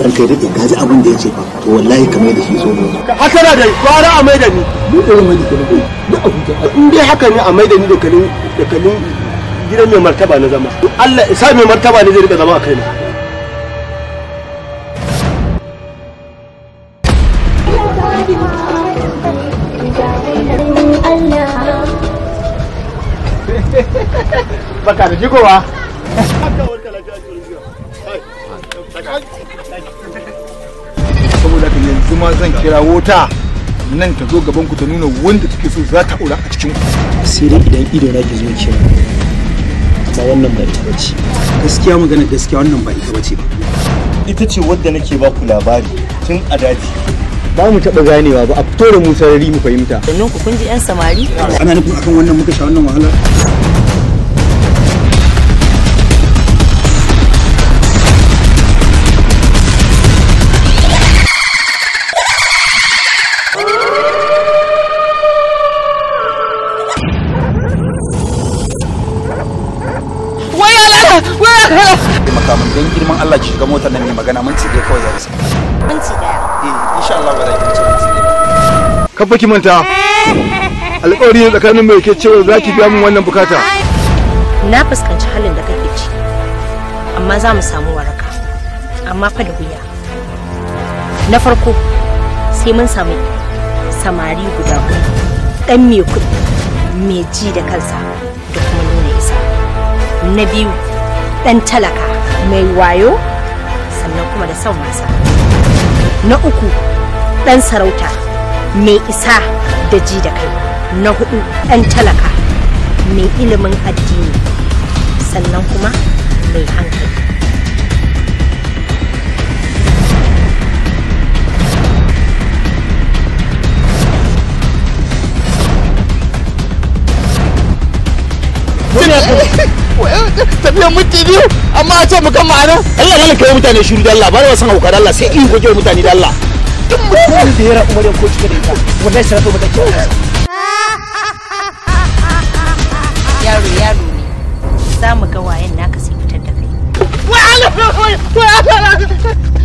ranka da ka ji abin da ya ce fa to wallahi kamar da shi so ne haka na da gwara a mai da ni mu da mai da kai na abuja in dai haka ne a mai da ni da kalin da kalin gidan mai martaba na zama Allah isa mai martaba ne zai rika zama a kai baka da jigowa saboda ka yanzu ma zan kira wuta nan ta zo gaban ku ta nuna wanda take so za ta aura a cikin ku sai dai idan ido na ke zuwa cewa amma wannan ba ita bace gaskiya magana gaskiya wannan ba ita bace ba ita ce wadda nake ba ku labari tun a daji ba mu taɓa ganewa ba a fito da mu sarari mu fahimta sannan ku kun ji 'yan samari ana nufin akan wannan muka sha wannan wahala makaman dan girman Allah ki shiga motar nan ne magana mun ci dai kawai za su minti daya eh insha Allah ba za ki ci minti kan baki manta alƙawari ne tsakanin mai ke cewa za ki biya min wannan bukata na fuskanci halin da kake ci amma za mu samu waraka amma fa da wuya na farko sai mun samu samari guda huɗu ɗan mai kuɗi mai ji da kansa da kuma nuna isa na biyu ɗan talaka mai wayo sannan kuma da son wasa na uku ɗan sarauta mai isa da ji da kai na hudu ɗan talaka mai ilimin addini sannan kuma mai hankali tafiya minti biyu amma a ce mu kan ma'ana Allah malam kai mutane shiru da Allah ba da san hauka da Allah sai in goge mutane da Allah duk mutum da ya rabu Maryam ko cika da ita wallahi sai rabu mata kyau yaro yaro ne za mu ga wayan naka sai fitar da kai wai Allah